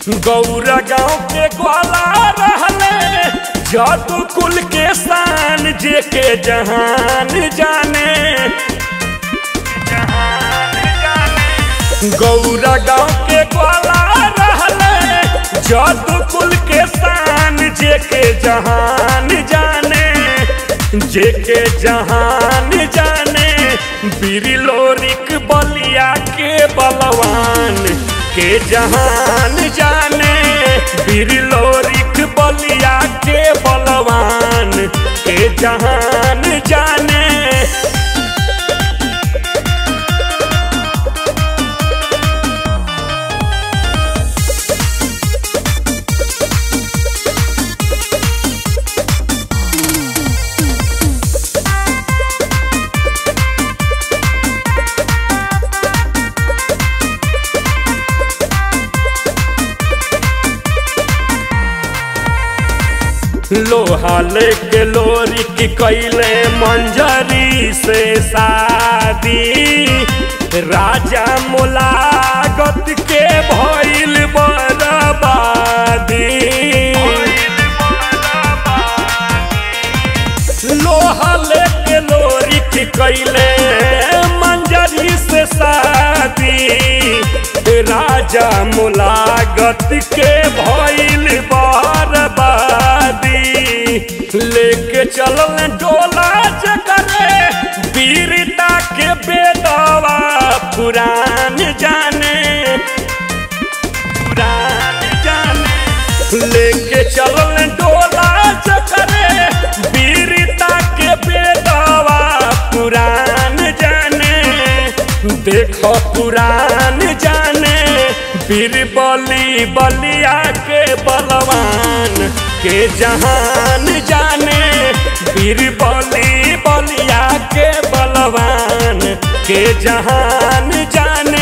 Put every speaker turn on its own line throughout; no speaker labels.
गौरा गांव के ग्वाला रहले जादू कुल के शान जे के जहान जाने गौरा गांव के ग्वाला रहले जादू कुल के शान जे के जहान जाने जे के जहान जाने बिरलोरिक बलिया के बलवान के जहान जाने बिरलोरिक बलिया के बलवान के जहान जाने लोहा लेके लोरी की कैले मंजरी से शादी राजा मुलागत के भइल बर्बादी लोहा लेके लोरी की कैले मंजरी से शादी राजा मुलागत के भइल बर्बादी लेके चलल डोला जकरे वीरता के बेदवा पुरान जाने पुरान जाने लेके चलल डोला जकरे वीरता के बेदवा पुरान जाने देखो पुरान जाने बीरबली बलिया के बलवान के जहान जाने बीरबली बलिया के बलवान के जहान जाने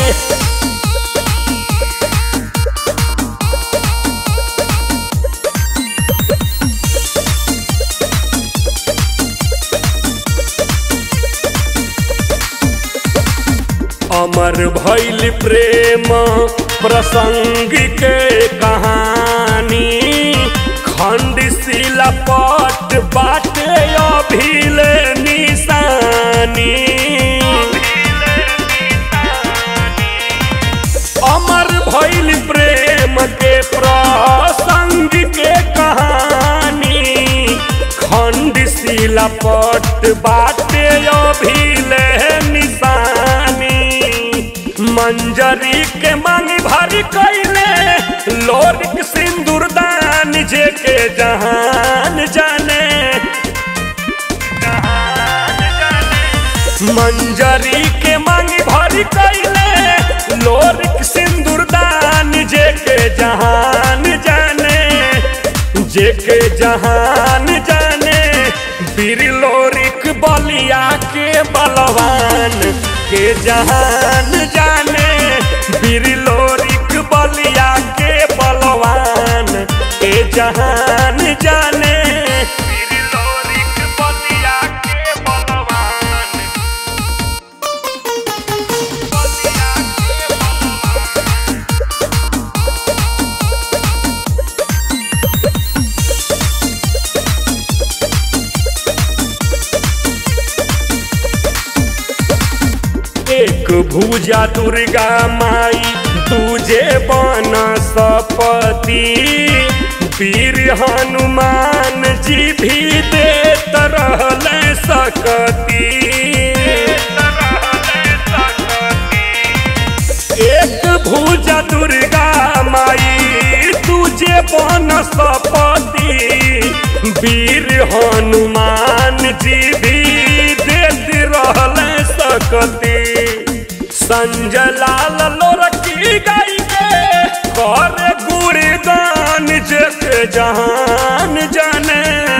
अमर भैल प्रेम प्रसंग के कहानी खंड शिला पट बाटे अभिल निशानी अमर भैल प्रेम के प्रसंग के कहानी खंड शिला पट बाटे अभिल निशानी मंजरी के मांगी भारी कैले लोरिक सिंदूर दान जे के जहान जाने मंजरी के मांगी भारी कैले लोरिक सिंदूर दान जे के जहान जाने जे के जहान जाने बिरलोरिक बलिया के बलवान के जहान जाने बिरलोरिक बलिया के बलवान के जहान जाने बिरलोरिक बलिया के बलवान बलिया के बलवान एक भुजा दुर्गा माई दूजे बन सपति वीर हनुमान जी भी देत रहल सकती एक भुजा दुर्गा माई तुझे बन सपति वीर हनुमान जी भी देत रहल सकती संजय लाल लोरकी गाई के कर गुणगान जग जहान जाने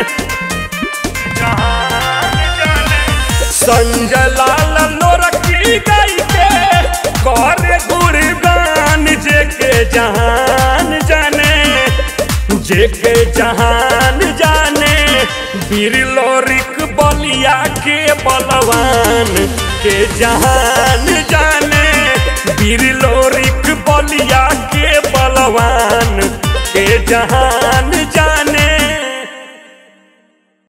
जहान जाने संजय लाल लोरकी गाई के कर गुणगान जग जहान जाने जेके जहान जाने बिरलोरिक बलिया के बलवान के जहान जाने बिरलोरिक बलिया के बलवान जहान